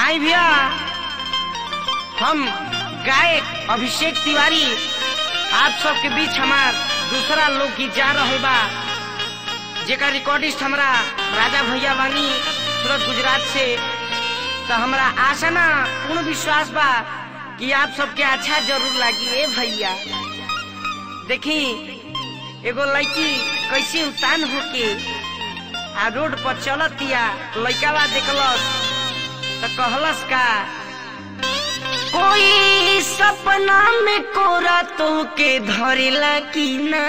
आई भैया हम गायक अभिषेक तिवारी आप सबके बीच हमार दूसरा लोकगीत जा रहे बा जेका रिकॉर्डिस्ट हमरा राजा भैया बानी सूरत गुजरात से तो हमरा आशा ना पूर्ण विश्वास बा कि आप सबके अच्छा जरूर लगी ए भैया देखी एगो लड़की कैसे उतान होके आ रोड पर चलतिया लड़कावा देखलस तो कहलस का कोई सपना में कोरा तो के धरेला की ना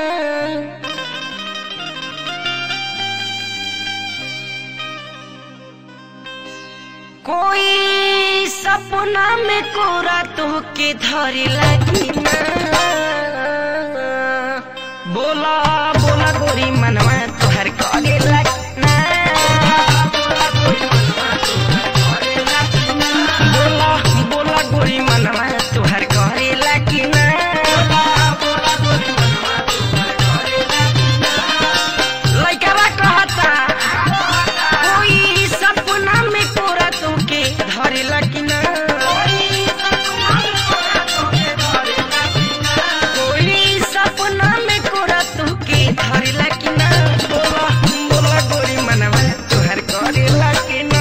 कोई सपना में कोरा तो के धरेला की ना बोला बोला गोरी मनवा तुहर करेला ना बोला बोला गोरी मनवा तुहर करेला की ना लइकवा कहता कोई सपना में कोरा तुके धरेला की ना कोई सपना में कोरा तुके धरेला की ना बोला बोला गोरी मनवा तुहर करेला की ना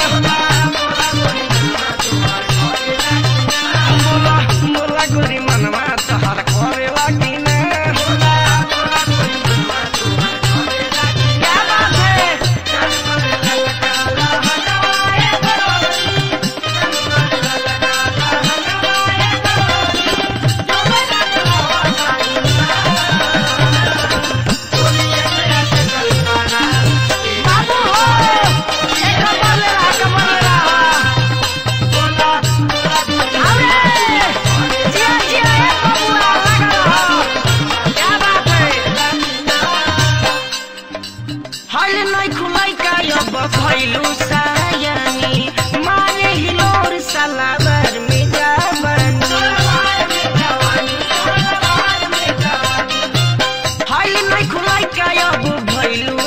बोला बोला गोरी मनवा तुहर करेला की ना क्या बात है बाबू हो एक कमर ले रहा कमर ले रहा अरे जिया जिया ए बबुआ लगा रहा क्या बात है हल नहीं खुलाई का अब खैलू सायानी मारे हिलोर सलाबर में जाबनी हल नहीं खुलाई का अब भैलू